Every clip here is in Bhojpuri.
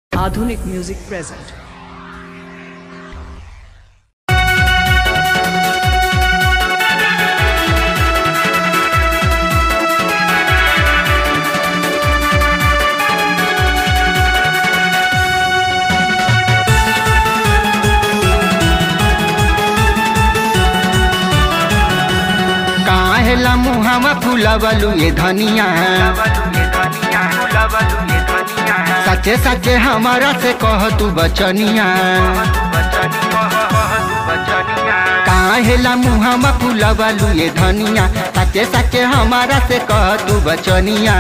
Aadhunik Music present. काहेला मुहावा फुलावलू ये धनिया सचे सचे हमारा से कह तू बचनिया काहेला मुहावा फुलावलू ये धनिया सचे सचे हमारा से कह तू बचनिया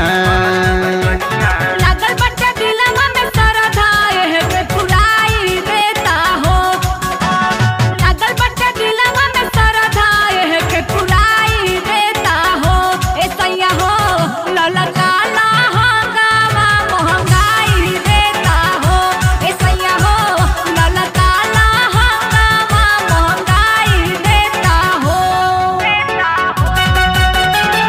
लागल बच्चा दिलवा में सरधा एहे पे फुलाई देता हो लागल बच्चा दिलवा में सरधा एहे पे फुलाई देता हो ए सैया हो ललका लहंगावा महंगाई देता हो ए सैया हो ललका लहंगावा महंगाई देता हो देता हो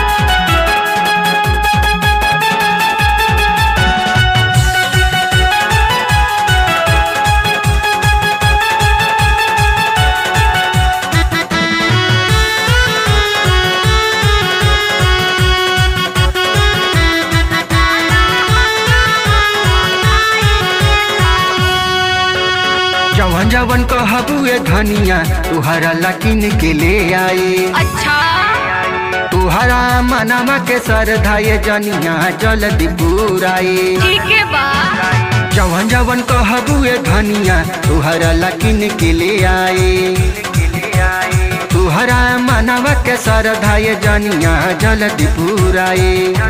जवन जवन कहबू ये धनिया तुहरा लकिन के ले आए अच्छा तुहरा मनवा के सरधा ये जनिया जल्दी पूराए ठीक है बा जवन जवन कहबू ये धनिया तुहरा लकिन के ले आए तुहरा मनवा के सरधा ये जनिया जल्दी पूराए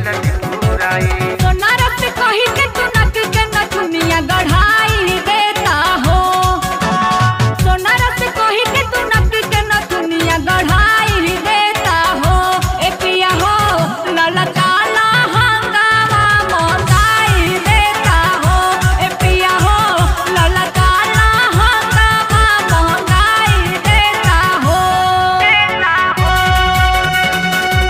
सोना रत कही के तू नक के न दुनिया गढ़ाई देता हो सोना रत कही के तू नक के न दुनिया गढ़ाई देता हो ए पिया हो ललका लहंगावा मोंदाई देता हो ए पिया हो ललका लहंगावा मोंदाई देता हो देता हो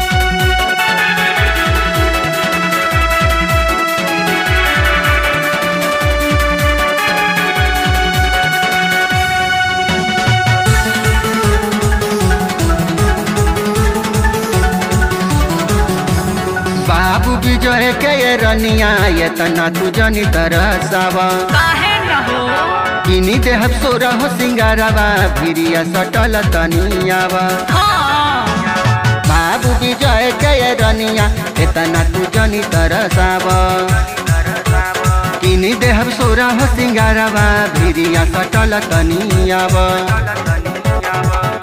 बाबू विजय के ये रनिया ये तना तू जनी तरसावा काहे न हो किनी देह सोरा हो सिंगारावा भिरिया सटल तनियावा हाँ बाबू विजय के ये रनिया इतना तू जनी तरसावा किनी देह सोरा हो सिंगारावा भिरिया सटल तनियावा